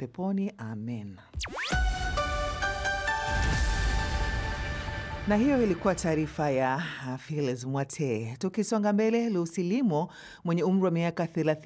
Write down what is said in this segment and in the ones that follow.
peponi. Amen. Na hiyo ilikuwa taarifa ya Files Mwate. Tukisonga mbele, Lucy Limo mwenye umri wa miaka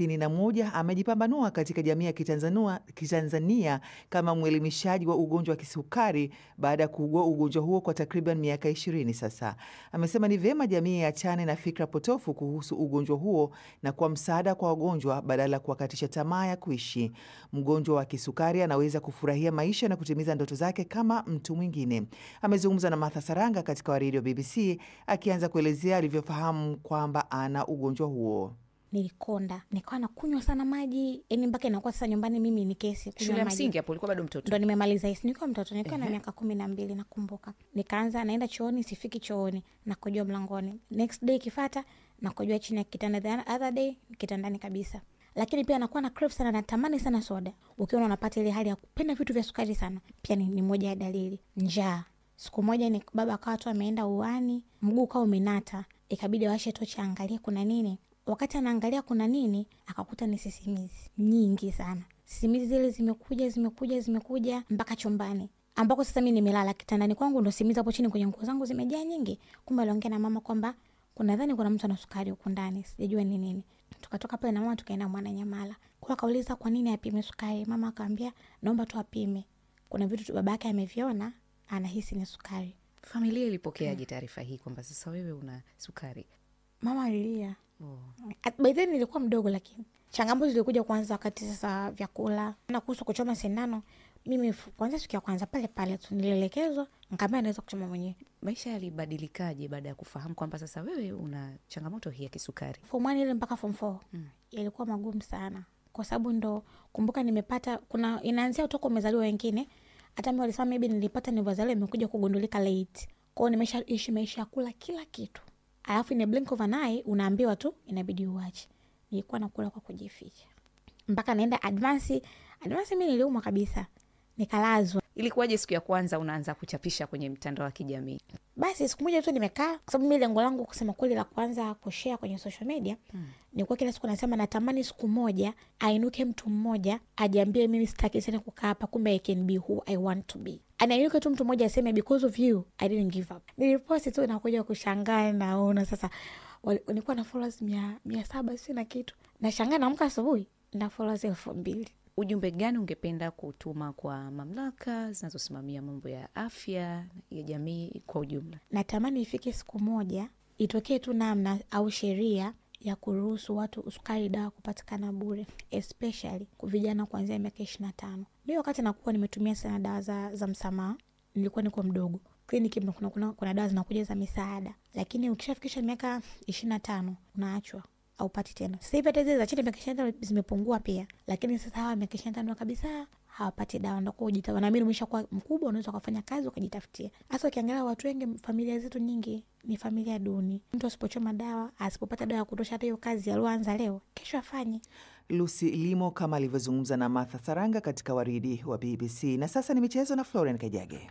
31 amejipambanua katika jamii ya Kitanzania, Kitanzania kama mwelimishaji wa ugonjwa wa kisukari baada ya kuugua ugonjwa huo kwa takriban miaka 20 sasa. Amesema ni vyema jamii iachane na fikra potofu kuhusu ugonjwa huo na kwa msaada kwa wagonjwa badala ya kuwakatisha tamaa ya kuishi. Mgonjwa wa kisukari anaweza kufurahia maisha na kutimiza ndoto zake kama mtu mwingine. Amezungumza na Martha Saranga katika waridi wa BBC akianza kuelezea alivyofahamu kwamba ana ugonjwa huo. Nilikonda, nikawa nakunywa sana maji, yani mpaka inakuwa sasa nyumbani mimi ni kesi kunywa Shule ya maji. msingi hapo ulikuwa bado mtoto. ndo nimemaliza hisi nikiwa mtoto nikiwa na miaka kumi na mbili nakumbuka nikaanza naenda chooni sifiki chooni nakojua mlangoni next day ikifata nakojua chini ya kitanda the other day kitandani kabisa lakini pia nakuwa na crave sana natamani sana soda ukiona unapata ile hali ya kupenda vitu vya sukari sana pia ni, ni moja ya dalili njaa siku moja ni baba akawa tu ameenda uani mguu ukawa umenata ikabidi awashe tochi aangalie kuna nini wakati anaangalia kuna nini akakuta ni sisimizi nyingi sana sisimizi zile zimekuja zimekuja zimekuja mpaka chumbani ambako sasa mi nimelala kitandani kwangu ndo simizi hapo chini kwenye nguo zangu zimejaa nyingi kumbe aliongea na mama kwamba kuna dhani kuna mtu ana sukari huku ndani sijajua ni nini tukatoka pale na mama tukaenda mwana nyamala kwa akauliza kwa nini apime sukari mama akaambia naomba tu apime kuna vitu tu baba yake ameviona anahisi ni sukari Familia ilipokeaje taarifa hii kwamba sasa wewe una sukari? mama alilia Oh. At- by then nilikuwa mdogo lakini changamoto zilikuja kwanza wakati sasa vyakula na kuhusu kuchoma sindano mimi f- kwanza siku ya kwanza pale pale tu nilielekezwa nkaambia naweza kuchoma mwenyewe Maisha yalibadilikaje baada ya kufahamu kwamba sasa wewe una changamoto hii ya kisukari? form one ile mpaka form four yalikuwa magumu sana kwa sababu ndo kumbuka nimepata kuna inaanzia utoka umezaliwa wengine hata mi walisema maybe nilipata nilivyozaliwa imekuja kugundulika late kwao nimesha ishi maisha ya kula kila kitu alafu in a blink of an eye unaambiwa tu inabidi uache nilikuwa nakula kwa kujificha mpaka naenda advansi advansi mi niliumwa kabisa nikalazwa Ilikuwaje siku ya kwanza unaanza kuchapisha kwenye mtandao wa kijamii? basi siku moja tu nimekaa kwa sababu mi lengo langu kusema kweli la kwanza kushare kwenye social media mm. nikuwa kila siku nasema natamani siku moja ainuke mtu mmoja ajiambie mimi sitaki tena kukaa hapa kumbe i can be who i want to be anainuke tu mtu mmoja aseme because of you i didn't give up niliposti tu nakuja kushangaa naona sasa wali- nilikuwa na followers mia, mia saba si na kitu nashangaa naamka asubuhi na followers elfu mbili Ujumbe gani ungependa kutuma kwa mamlaka zinazosimamia mambo ya afya ya jamii kwa ujumla? natamani ifike siku moja itokee tu namna au sheria ya kuruhusu watu sukari dawa kupatikana bure especially kwa vijana kuanzia miaka ishiri na tano mi wakati nakuwa nimetumia sana dawa za, za msamaha nilikuwa niko mdogo kliniki kuna, kuna, kuna, kuna dawa zinakuja za misaada lakini ukishafikisha miaka ishiri na tano unaachwa aupati tena sasa hivi hata zile za chini miaka ishiri na tano zimepungua pia lakini sasa hawa miaka ishiri na tano kabisa hawapati dawa ndakuwa ujita wanaamini umeshakuwa mkubwa unaweza ukafanya kazi ukajitafutia hasa ukiangalia watu wengi familia zetu nyingi ni familia duni mtu asipochoma dawa asipopata dawa ya kutosha hata hiyo kazi alioanza leo kesho afanye Lucy Limo kama alivyozungumza na Martha Saranga katika waridi wa BBC. Na sasa ni michezo na Florian Kajage.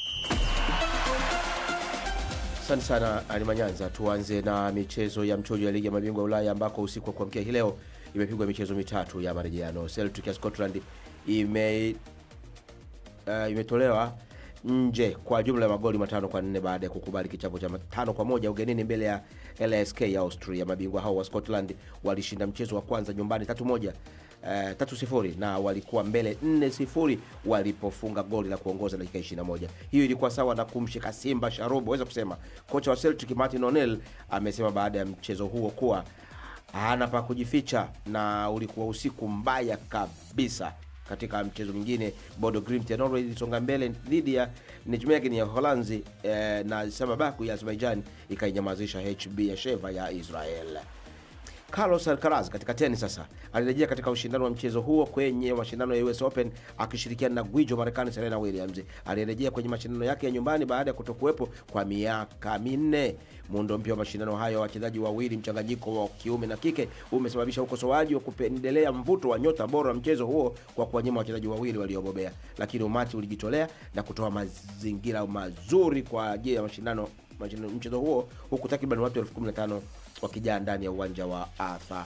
Asante sana Ali Manyanza. Tuanze na michezo ya mchujo ya ligi ya mabingwa ya Ulaya ambako usiku wa kuamkia hii leo imepigwa michezo mitatu ya marejeano. Celtic ya Scotland ime uh, imetolewa nje kwa jumla ya magoli matano kwa nne baada ya kukubali kichapo cha tano kwa moja ugenini mbele ya LSK ya Austria. Mabingwa hao wa Scotland walishinda mchezo wa kwanza nyumbani tatu moja Uh, tatu sifuri na walikuwa mbele nne sifuri walipofunga goli la kuongoza dakika 21. Hiyo ilikuwa sawa na kumshika Simba sharubu, waweza kusema. Kocha wa Celtic Martin O'Neill amesema baada ya mchezo huo kuwa hana pa kujificha na ulikuwa usiku mbaya kabisa. Katika mchezo mwingine Bodo Glimt ya Norway ilisonga mbele dhidi ya Nijmegen ya Holanzi eh, na Samabaku ya Azerbaijan ikainyamazisha HB ya Sheva ya Israel. Carlos Alcaraz katika tenis sasa alirejea katika ushindano wa mchezo huo kwenye mashindano ya US Open akishirikiana na gwijo Marekani Serena Williams. Alirejea kwenye mashindano yake ya nyumbani baada ya kutokuwepo kwa miaka minne. Muundo mpya wa mashindano hayo ya wachezaji wawili mchanganyiko wa kiume na kike umesababisha ukosoaji wa kupendelea mvuto wa nyota bora wa mchezo huo kwa kuwanyima wachezaji wawili waliobobea, lakini umati ulijitolea na kutoa mazingira mazuri kwa ajili ya mashindano mashindano- mchezo huo huku takriban watu elfu kumi na tano wakijaa ndani ya uwanja wa Arthur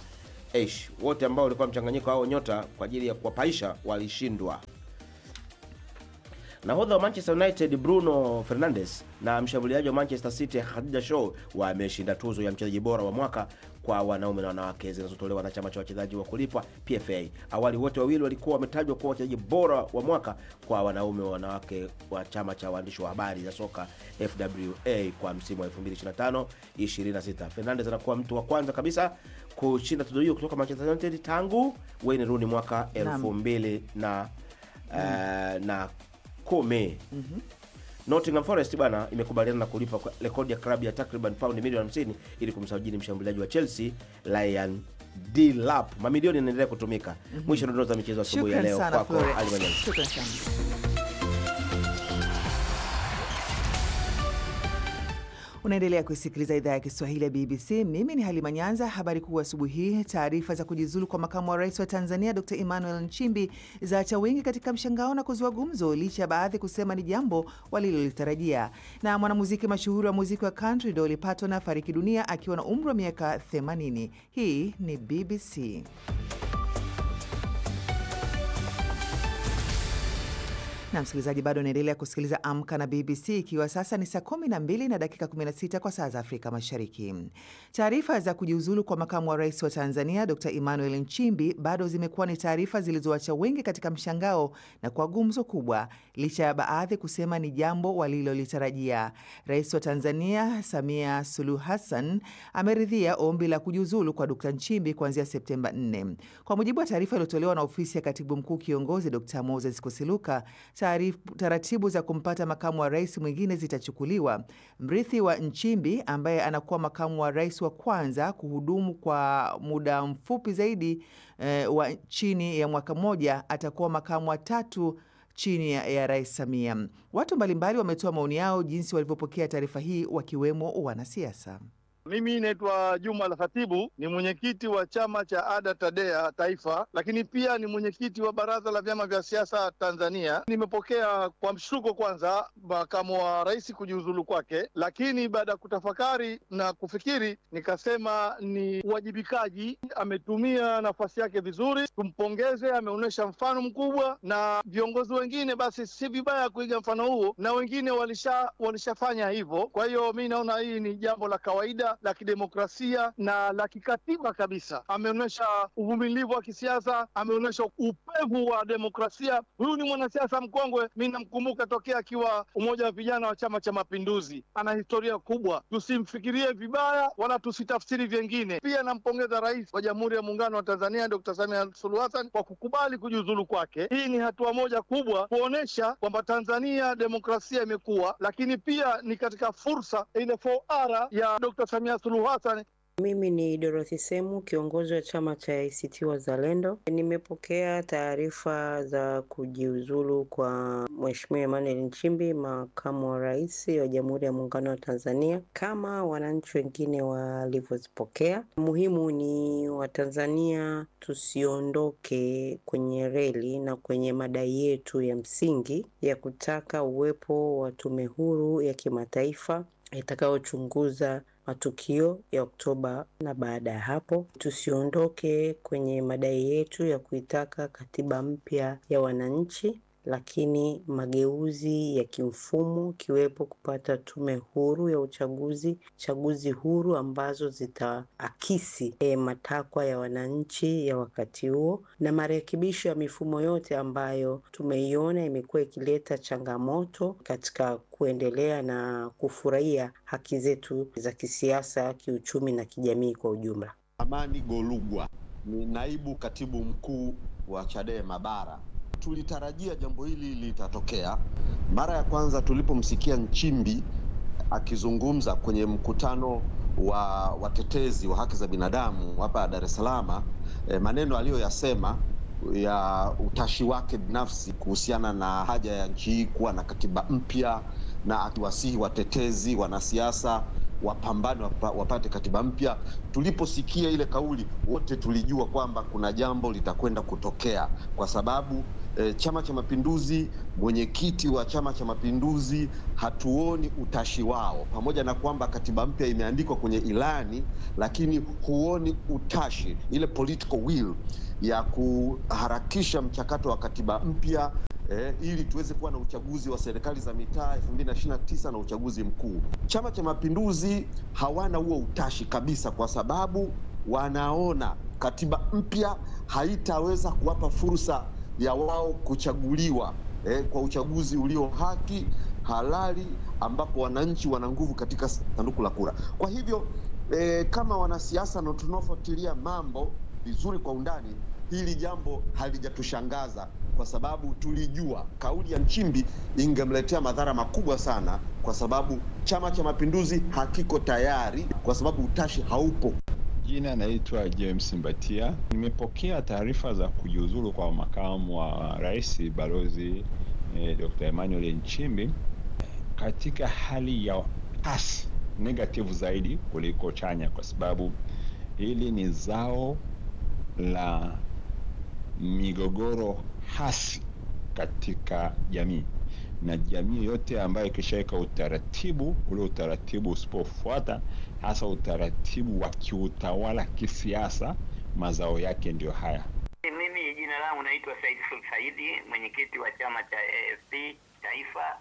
Eish, wote ambao walikuwa mchanganyiko hao nyota kwa ajili ya kuwapaisha walishindwa. Nahodha wa Manchester United Bruno Fernandes na mshambuliaji wa Manchester City Khadija Shaw wameshinda tuzo ya mchezaji bora wa mwaka kwa wanaume na wanawake zinazotolewa na chama cha wachezaji wa kulipwa PFA. Awali wote wawili walikuwa wametajwa kuwa wachezaji bora wa mwaka kwa wanaume wa wanawake wa chama cha waandishi wa habari za soka FWA kwa msimu wa 2025 26. Fernandes anakuwa mtu wa kwanza kabisa kushinda tuzo hiyo kutoka Manchester United tangu Wayne Rooney mwaka Naam. 2000 na eh, na kumi. Nottingham Forest bwana imekubaliana na kulipa kwa- rekodi ya klabu ya takriban paundi milioni 50 ili kumsajili mshambuliaji wa Chelsea Ryan Delap. Mamilioni yanaendelea kutumika. Mwisho dondoo za michezo asubuhi ya Shukran leo sana kwako Florence. Ali Manyanzi. Shukran sana. Unaendelea kuisikiliza idhaa ya Kiswahili ya BBC. Mimi ni Halima Nyanza. Habari kuu asubuhi hii: taarifa za kujiuzulu kwa makamu wa rais wa Tanzania Dr Emmanuel Nchimbi zaacha wengi katika mshangao na kuzua gumzo, licha ya baadhi kusema ni jambo walilolitarajia. Na mwanamuziki mashuhuri wa muziki wa country Dolly Parton afariki dunia akiwa na umri wa miaka 80. Hii ni BBC. na msikilizaji, bado unaendelea kusikiliza Amka na BBC, ikiwa sasa ni saa 12 na dakika 16 kwa saa za Afrika Mashariki. Taarifa za kujiuzulu kwa makamu wa rais wa Tanzania Dr Emmanuel Nchimbi bado zimekuwa ni taarifa zilizoacha wengi katika mshangao na kwa gumzo kubwa, licha ya baadhi kusema ni jambo walilolitarajia. Rais wa Tanzania Samia Suluhu Hassan ameridhia ombi la kujiuzulu kwa Dr Nchimbi kuanzia Septemba 4. Kwa mujibu wa taarifa iliyotolewa na ofisi ya katibu mkuu kiongozi Dr Moses Kusiluka, taarif- taratibu za kumpata makamu wa rais mwingine zitachukuliwa. Mrithi wa Nchimbi ambaye anakuwa makamu wa rais wa kwanza kuhudumu kwa muda mfupi zaidi eh, wa chini ya mwaka mmoja atakuwa makamu wa tatu chini ya, ya rais Samia. Watu mbalimbali wametoa maoni yao jinsi walivyopokea taarifa hii, wakiwemo wanasiasa. Mimi naitwa Juma Al Khatibu, ni mwenyekiti wa chama cha ADA TADEA Taifa, lakini pia ni mwenyekiti wa baraza la vyama vya siasa Tanzania. Nimepokea kwa mshtuko kwanza makamu wa rais kujiuzulu kwake, lakini baada ya kutafakari na kufikiri nikasema ni uwajibikaji. Ametumia nafasi yake vizuri, tumpongeze. Ameonyesha mfano mkubwa, na viongozi wengine basi si vibaya kuiga mfano huo, na wengine walisha walishafanya hivyo. Kwa hiyo mi naona hii ni jambo la kawaida la kidemokrasia na la kikatiba kabisa. Ameonyesha uvumilivu wa kisiasa, ameonyesha upevu wa demokrasia. Huyu ni mwanasiasa mkongwe, mi namkumbuka tokea akiwa umoja wa vijana wa Chama cha Mapinduzi. Ana historia kubwa, tusimfikirie vibaya wala tusitafsiri vyengine. Pia nampongeza Rais wa Jamhuri ya Muungano wa Tanzania Dr. Samia Suluhu Hassan kwa kukubali kujiuzulu kwake. Hii ni hatua moja kubwa kuonyesha kwamba Tanzania demokrasia imekuwa, lakini pia ni katika fursa ile 4R ya Dr. Samia Suluhu Hassan Mimi ni Dorothy Semu, kiongozi wa chama cha ACT Wazalendo. Nimepokea taarifa za kujiuzulu kwa Mheshimiwa Emmanuel Nchimbi, makamu wa rais wa Jamhuri ya Muungano wa Tanzania, kama wananchi wengine walivyozipokea. Muhimu ni Watanzania tusiondoke kwenye reli na kwenye madai yetu ya msingi ya kutaka uwepo wa tume huru ya kimataifa itakayochunguza matukio ya Oktoba na baada ya hapo. Tusiondoke kwenye madai yetu ya kuitaka katiba mpya ya wananchi, lakini mageuzi ya kimfumo, ikiwepo kupata tume huru ya uchaguzi, chaguzi huru ambazo zitaakisi e, matakwa ya wananchi ya wakati huo, na marekebisho ya mifumo yote ambayo tumeiona imekuwa ikileta changamoto katika kuendelea na kufurahia haki zetu za kisiasa, kiuchumi na kijamii kwa ujumla. Amani Golugwa ni naibu katibu mkuu wa Chadema Bara. Tulitarajia jambo hili litatokea. Mara ya kwanza tulipomsikia Nchimbi akizungumza kwenye mkutano wa watetezi wa haki za binadamu hapa Dar es Salaam, eh, maneno aliyoyasema ya utashi wake binafsi kuhusiana na haja ya nchi hii kuwa na katiba mpya na akiwasihi watetezi, wanasiasa wapambane wapa, wapate katiba mpya. Tuliposikia ile kauli, wote tulijua kwamba kuna jambo litakwenda kutokea, kwa sababu e, Chama cha Mapinduzi, mwenyekiti wa Chama cha Mapinduzi, hatuoni utashi wao, pamoja na kwamba katiba mpya imeandikwa kwenye ilani, lakini huoni utashi, ile political will ya kuharakisha mchakato wa katiba mpya eh, ili tuweze kuwa na uchaguzi wa serikali za mitaa 2029 na uchaguzi mkuu. Chama cha Mapinduzi hawana huo utashi kabisa, kwa sababu wanaona katiba mpya haitaweza kuwapa fursa ya wao kuchaguliwa eh, kwa uchaguzi ulio haki halali, ambapo wananchi wana nguvu katika sanduku la kura. Kwa hivyo eh, kama wanasiasa na tunaofuatilia mambo vizuri kwa undani, hili jambo halijatushangaza kwa sababu tulijua kauli ya Nchimbi ingemletea madhara makubwa sana, kwa sababu Chama cha Mapinduzi hakiko tayari, kwa sababu utashi haupo. Jina naitwa James Mbatia. Nimepokea taarifa za kujiuzulu kwa makamu wa rais balozi eh, Dr. Emmanuel Nchimbi katika hali ya hasi negative zaidi kuliko chanya, kwa sababu hili ni zao la migogoro hasi katika jamii na jamii yote ambayo ikishaweka utaratibu ule utaratibu usipofuata hasa utaratibu wa kiutawala kisiasa, mazao yake ndio haya. Mimi jina langu naitwa Said Sul Saidi, mwenyekiti wa chama cha AFP Taifa.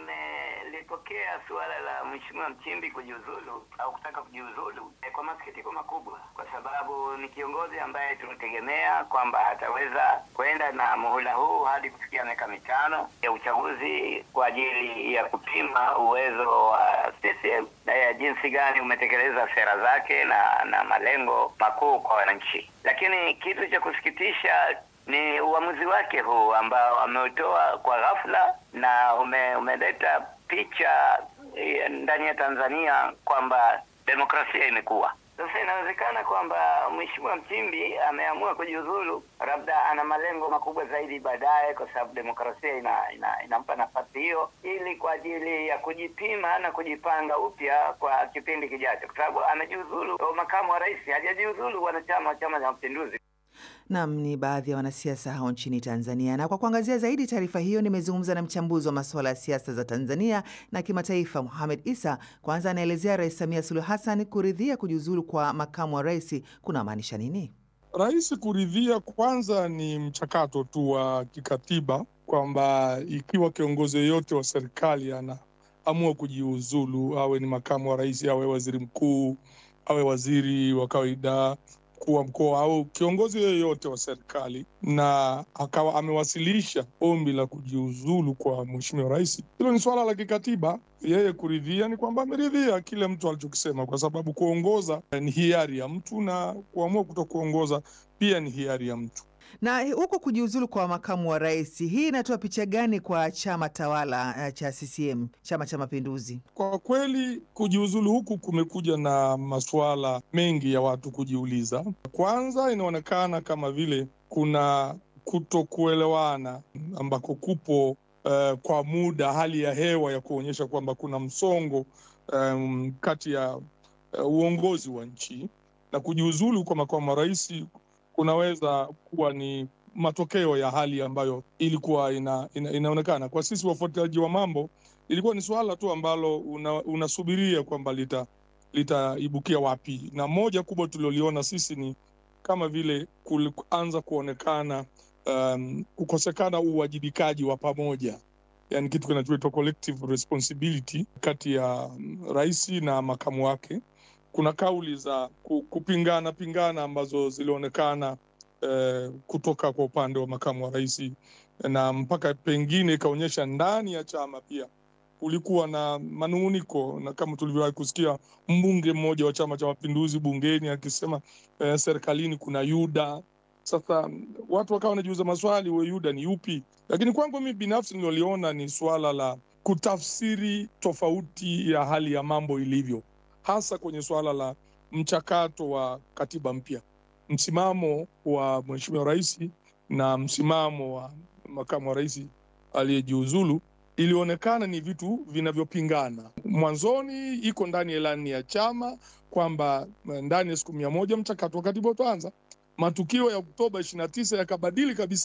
Nimelipokea suala la Mheshimiwa Mchimbi kujiuzulu au kutaka kujiuzulu e, kwa masikitiko makubwa, kwa sababu ni kiongozi ambaye tunategemea kwamba ataweza kwenda na muhula huu hadi kufikia miaka mitano ya uchaguzi kwa ajili ya kupima uwezo wa CCM na ya jinsi gani umetekeleza sera zake na na malengo makuu kwa wananchi. Lakini kitu cha kusikitisha ni uamuzi wake huu ambao ameutoa kwa ghafla na ume, umeleta picha eh, ndani ya Tanzania kwamba demokrasia imekuwa sasa. Inawezekana kwamba Mheshimiwa Mchimbi ameamua kujiuzulu, labda ana malengo makubwa zaidi baadaye, kwa sababu demokrasia ina, ina, inampa nafasi hiyo, ili kwa ajili ya kujipima na kujipanga upya kwa kipindi kijacho, kwa sababu amejiuzulu makamu wa rais, hajajiuzulu wanachama wa Chama cha Mapinduzi. Nam ni baadhi ya wanasiasa hao nchini Tanzania. Na kwa kuangazia zaidi taarifa hiyo, nimezungumza na mchambuzi wa masuala ya siasa za Tanzania na kimataifa, Muhamed Isa. Kwanza anaelezea Rais Samia Suluhu Hassan kuridhia kujiuzulu kwa makamu wa rais kunamaanisha nini? Rais kuridhia kwanza ni mchakato tu wa kikatiba, kwamba ikiwa kiongozi yeyote wa serikali anaamua kujiuzulu, awe ni makamu wa rais, awe waziri mkuu, awe waziri wa kawaida mkuu wa mkoa au kiongozi yoyote wa serikali na akawa amewasilisha ombi la kujiuzulu kwa mheshimiwa rais, hilo ni swala la kikatiba. Yeye kuridhia ni kwamba ameridhia kile mtu alichokisema, kwa sababu kuongoza ni hiari ya mtu na kuamua kuto kuongoza pia ni hiari ya mtu. Na huko kujiuzulu kwa makamu wa rais, hii inatoa picha gani kwa chama tawala cha CCM, Chama cha Mapinduzi? Kwa kweli kujiuzulu huku kumekuja na masuala mengi ya watu kujiuliza. Kwanza, inaonekana kama vile kuna kutokuelewana ambako kupo uh, kwa muda, hali ya hewa ya kuonyesha kwamba kuna msongo um, kati ya uh, uongozi wa nchi na kujiuzulu kwa makamu wa rais kunaweza kuwa ni matokeo ya hali ambayo ilikuwa ina, ina, inaonekana kwa sisi wafuatiliaji wa mambo, ilikuwa ni suala tu ambalo una, unasubiria kwamba lita litaibukia wapi, na moja kubwa tulioliona sisi ni kama vile kuanza kuonekana um, kukosekana uwajibikaji wa pamoja, yani kitu kinachoitwa collective responsibility kati ya rais na makamu wake kuna kauli za kupingana pingana ambazo zilionekana eh, kutoka kwa upande wa makamu wa rais, na mpaka pengine ikaonyesha ndani ya chama pia kulikuwa na manung'uniko, na kama tulivyowahi kusikia mbunge mmoja wa Chama cha Mapinduzi bungeni akisema eh, serikalini kuna Yuda. Sasa watu wakawa wanajiuza maswali, huyo Yuda ni yupi? Lakini kwangu mimi binafsi niloliona ni suala la kutafsiri tofauti ya hali ya mambo ilivyo hasa kwenye suala la mchakato wa katiba mpya. Msimamo wa mheshimiwa rais na msimamo wa makamu wa rais aliyejiuzulu ilionekana ni vitu vinavyopingana. Mwanzoni iko ndani ya ilani ya chama kwamba ndani ya siku mia moja mchakato wa katiba utaanza. Matukio ya Oktoba ishirini na tisa yakabadili kabisa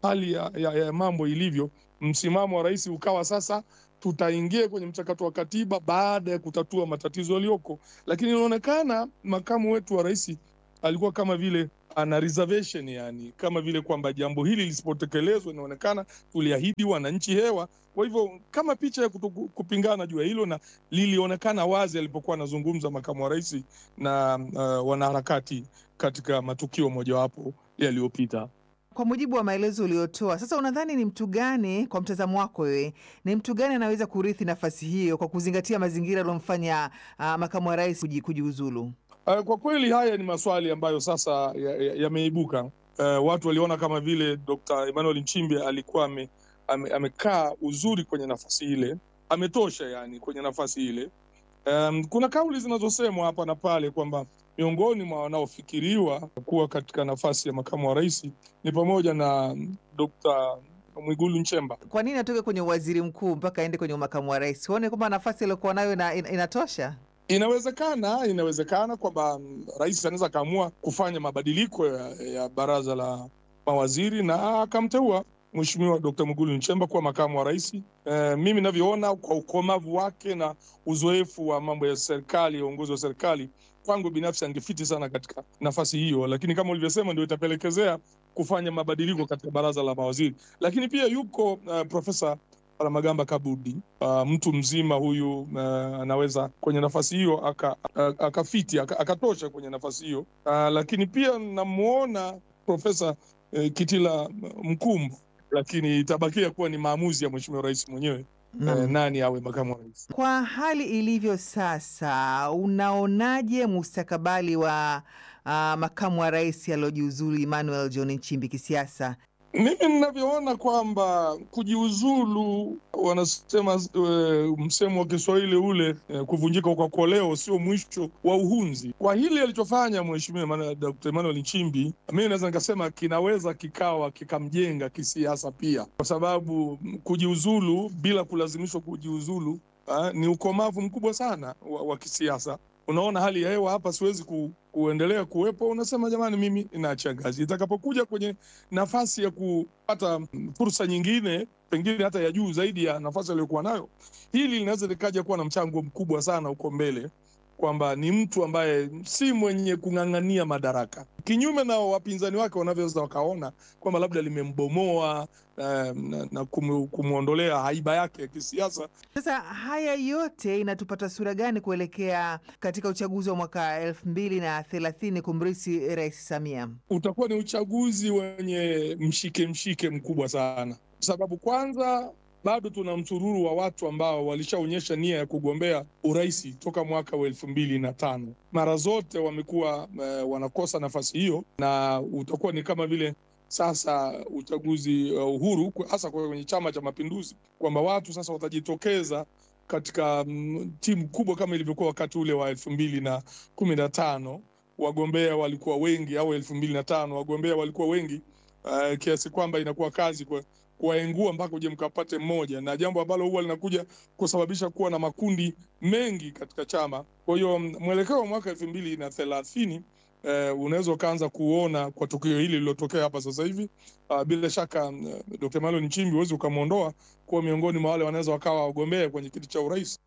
hali ya, ya, ya mambo ilivyo, msimamo wa rais ukawa sasa tutaingia kwenye mchakato wa katiba baada ya kutatua matatizo yaliyoko, lakini inaonekana makamu wetu wa rais alikuwa kama vile ana reservation, yani kama vile kwamba jambo hili lisipotekelezwa, inaonekana tuliahidi wananchi hewa. Kwa hivyo kama picha ya kutu, kupingana juu ya hilo, na lilionekana wazi alipokuwa anazungumza makamu wa rais na uh, wanaharakati katika matukio mojawapo yaliyopita. Kwa mujibu wa maelezo uliotoa sasa, unadhani ni mtu gani, kwa mtazamo wako wewe, ni mtu gani anaweza kurithi nafasi hiyo kwa kuzingatia mazingira yaliyomfanya uh, makamu wa rais kuji, kujiuzulu? Uh, kwa kweli haya ni maswali ambayo sasa yameibuka. Ya, ya uh, watu waliona kama vile Dr. Emmanuel Nchimbi alikuwa ame, ame, amekaa uzuri kwenye nafasi ile, ametosha yani kwenye nafasi ile. Um, kuna kauli zinazosemwa hapa na pale kwamba miongoni mwa wanaofikiriwa kuwa katika nafasi ya makamu wa rais ni pamoja na Dr. Mwigulu Nchemba. Kwa nini atoke kwenye uwaziri mkuu mpaka aende kwenye makamu wa rais? Huone kwamba nafasi aliyokuwa nayo ina, in, inatosha? Inawezekana, inawezekana kwamba rais anaweza akaamua kufanya mabadiliko ya, ya baraza la mawaziri na akamteua Mheshimiwa Dkt. Mwigulu Nchemba kuwa makamu wa rais. E, mimi navyoona kwa ukomavu wake na uzoefu wa mambo ya serikali, ya uongozi wa serikali, kwangu binafsi angefiti sana katika nafasi hiyo, lakini kama ulivyosema, ndio itapelekezea kufanya mabadiliko katika baraza la mawaziri. Lakini pia yuko uh, Profesa Palamagamba Kabudi uh, mtu mzima huyu uh, anaweza kwenye nafasi hiyo akafiti aka akatosha aka kwenye nafasi hiyo uh, lakini pia namwona Profesa uh, Kitila Mkumbo, lakini itabakia kuwa ni maamuzi ya Mheshimiwa Rais mwenyewe uh, nani awe makamu wa rais. Kwa hali ilivyo sasa, unaonaje mustakabali wa uh, makamu wa rais aliojiuzulu Emmanuel John Nchimbi kisiasa? Mimi ninavyoona kwamba kujiuzulu, wanasema uh, msemo wa Kiswahili ule uh, kuvunjika kwa koleo sio mwisho wa uhunzi. Kwa hili alichofanya Mheshimiwa Dkt. Emmanuel Nchimbi, mimi naweza nikasema kinaweza kikawa kikamjenga kisiasa pia, kwa sababu kujiuzulu bila kulazimishwa kujiuzulu uh, ni ukomavu mkubwa sana wa, wa kisiasa. Unaona hali ya hewa hapa, siwezi ku, kuendelea kuwepo. Unasema jamani, mimi inaachia ngazi. Itakapokuja kwenye nafasi ya kupata fursa nyingine, pengine hata ya juu zaidi ya nafasi aliyokuwa nayo, hili linaweza likaja kuwa na mchango mkubwa sana huko mbele, kwamba ni mtu ambaye si mwenye kung'ang'ania madaraka, kinyume na wapinzani wake wanavyoweza wakaona kwamba labda limembomoa um, na, na kumwondolea haiba yake ya kisiasa. Sasa haya yote inatupata sura gani kuelekea katika uchaguzi wa mwaka elfu mbili na thelathini kumrisi Rais Samia? Utakuwa ni uchaguzi wenye mshike mshike mkubwa sana, sababu kwanza bado tuna msururu wa watu ambao walishaonyesha nia ya kugombea urais toka mwaka wa elfu mbili na tano. Mara zote wamekuwa uh, wanakosa nafasi hiyo, na utakuwa ni kama vile sasa uchaguzi uh, uhuru hasa kwenye Chama cha Mapinduzi, kwamba watu sasa watajitokeza katika um, timu kubwa kama ilivyokuwa wakati ule wa elfu mbili na kumi na tano. Wagombea walikuwa wengi, au elfu mbili na tano wagombea walikuwa wengi uh, kiasi kwamba inakuwa kazi kwa kuwaengua mpaka uje mkapate mmoja, na jambo ambalo huwa linakuja kusababisha kuwa na makundi mengi katika chama. Kwa hiyo mwelekeo wa mwaka elfu mbili na thelathini Uh, unaweza ukaanza kuona kwa tukio hili lililotokea hapa sasa hivi. Uh, bila shaka uh, Dr. Emmanuel Nchimbi huwezi ukamwondoa kuwa miongoni mwa wale wanaweza wakawa wagombea kwenye kiti cha urais.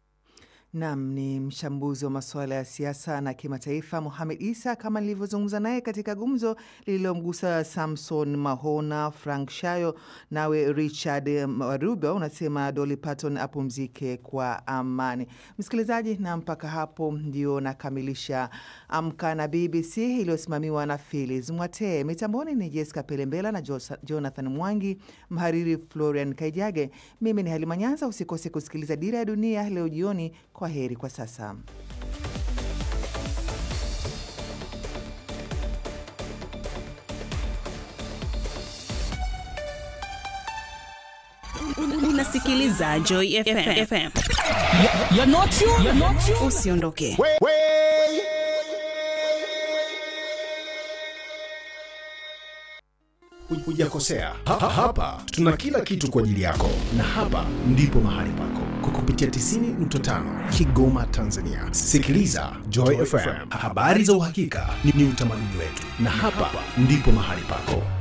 Nam ni mchambuzi wa masuala ya siasa na kimataifa Mohamed Isa, kama nilivyozungumza naye katika gumzo lililomgusa Samson Mahona, Frank Shayo, nawe Richard Maruba unasema Dolly Parton apumzike kwa amani. Msikilizaji, na mpaka hapo ndio nakamilisha Amka na BBC iliyosimamiwa na Philis Mwatee. Mitamboni ni Jessica Pelembela na Jonathan Mwangi, mhariri Florian Kaijage. Mimi ni Halima Nyanza. Usikose kusikiliza Dira ya Dunia leo jioni. Kwa heri kwa sasa. Unasikiliza Joy FM. FM. Usiondoke. Hujakosea. Ha, hapa tuna kila kitu kwa ajili yako, na hapa ndipo mahali pako kwa kupitia 90.5 Kigoma, Tanzania. Sikiliza Joy FM, habari za uhakika ni utamaduni wetu, na hapa ndipo mahali pako.